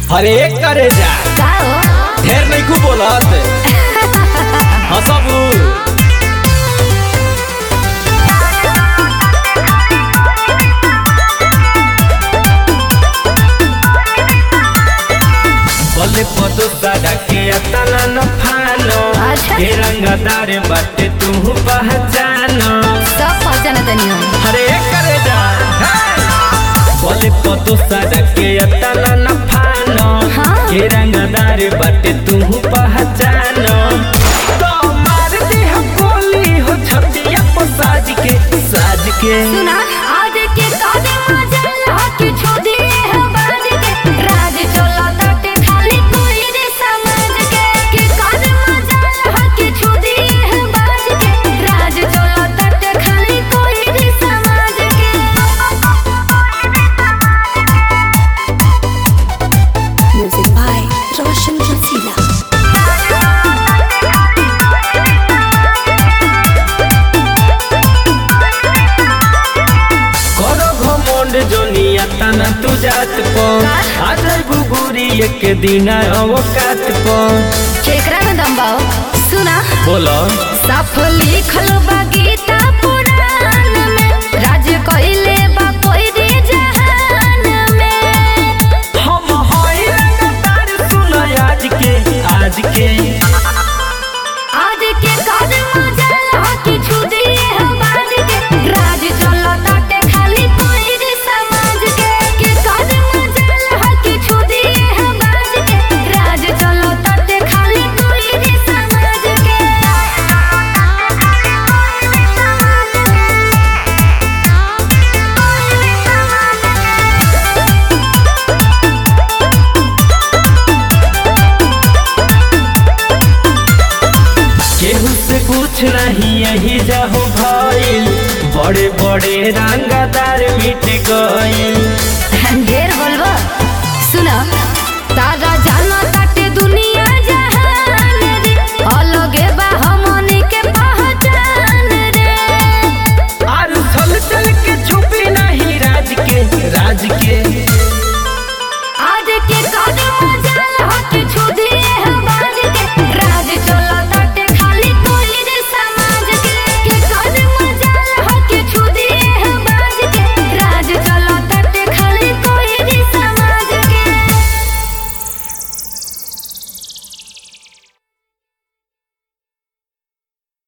अरे करे जा का हो ढेर नहीं खूब बोलत हंसबू बले पदो सादा के अतना न फानो अच्छा। के रंगदार बाटे तू पहचानो सब पहचान तनी हम अरे करे जा बले पदो सादा के अतना न फानो हाँ। के रंगदार बाटे तू पहचानो तो मार दे हम गोली हो छतिया पर साज के साज के सुना आज के कादे मजल हकी छोड़ी है बाज के राज चला तटे खाली कोई रे समझ के के कादे मजल हकी छोड़ी है बाज के राज चला तटे खाली कोई रे समझ के म्यूजिक बाय रोशन रसीला करो घमंड जोनिया तना तू जात को आ जाई बुगुरी एक दिन अवकात को केकरा में दम बाओ सुना बोलो साफ लिखल बा गीता पुराण में राज कइले बा कोई रे जहान में हम होई लगातार सुनो आज के आज के आज के काज मजल हकी छुदी है बाज के राज चलो ताटे खाली कोई रे समाज के के काज मजल हकी छुदी है बाज के राज चलो ताटे खाली कोई रे समाज केहू से कुछ नहीं यही जाहो भइल बड़े बड़े रंगदार मिट गइल